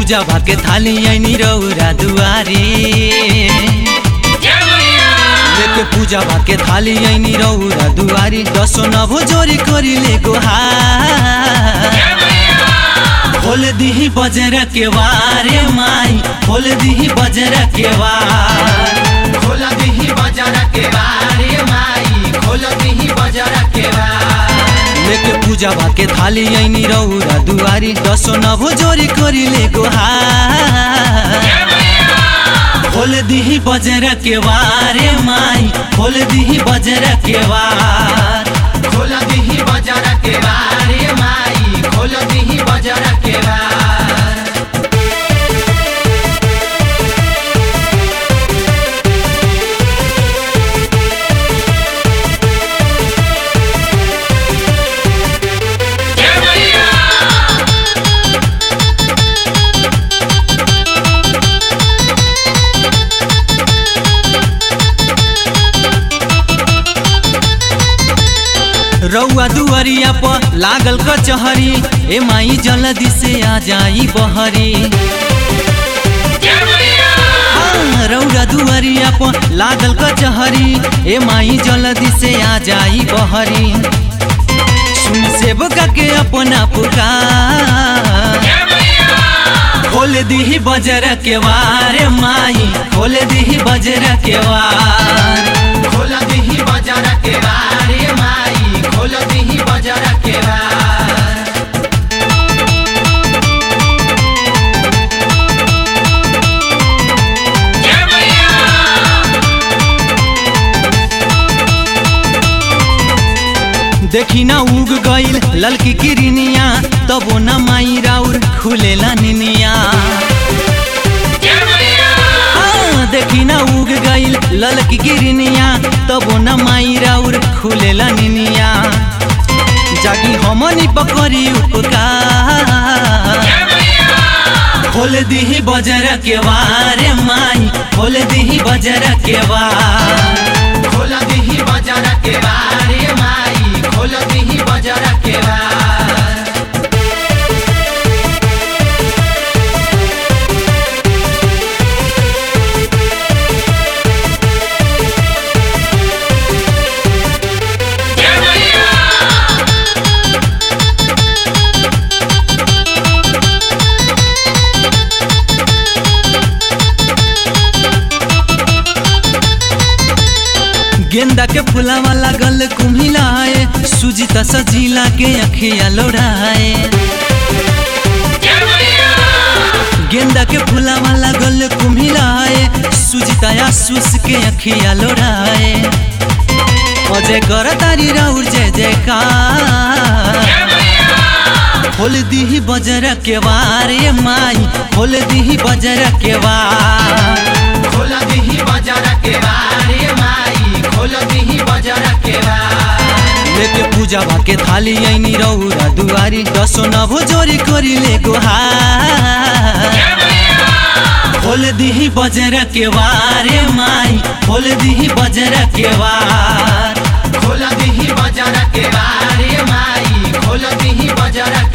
पूजा भाके थाली ऐनी रौरा दुआरी लेके पूजा भाके थाली ऐनी रौरा दुआरी दसो नभो जोरी करिले गोहार खोल दिही बजर के वारे माई खोल दिही बजर के वार खोल दिही बजार के बारे माई खोल दिही बजार के बार लेके पूजा भाके थाली ऐनी रौरा दुआरी दसो नभो जोरी करिले गोहार खोल दिही बजर के वारे माई खोल दिही बजर के वार खोल दिही बजार के बारे माई खोल दिही बजार के बार रौआ दुआरिया पर लागल कचहरी ए माई जल्दी से आ जाई बहरी हाँ, रौआ दुआरिया पर लागल कचहरी ए माई जल्दी से आ जाई बहरी सुन सेवका के अपना पुकार खोल दीही बजर के वार माई खोल दीही बजर के वार खोल दिही बजार के बारे माई खोल दिही बजार के बार देखी ना उग गईल ललकी किरनिया तबो न माई राउर खुलेला निनिया हाँ, देखी ना उग गईल ललकी किरनिया तबो न माई राउर खुलेला निनिया जागी हमनी पकड़ी उपकार खोल दीही बजर के वारे माई खोल दीही बजर के वार खोल दिही बजार के बारे माई खोल दिही बजार के बार गेंदा के फुलावा लागल कुम्हिलाए सुजीता सजीला के अखिया लोढ़ाए गेंदा के फुलावा लागल कुम्हिलाए सुजीता आसूस के अखिया लोढ़ाए अजय कर तारी राउर जय जयकार खोल दीही बजर के वारे माई खोल दीही बजर के वार खोल दिही बजार के बारे माई खोल दिही बजार के बार लेके पूजा भाके थाली ऐनी रौरा दुआरी दसो नभो जोरी करिले गोहार खोल दीही बजर के वारे माई खोल दीही बजर के वार खोल दिही बजार के बारे माई खोल दिही बजार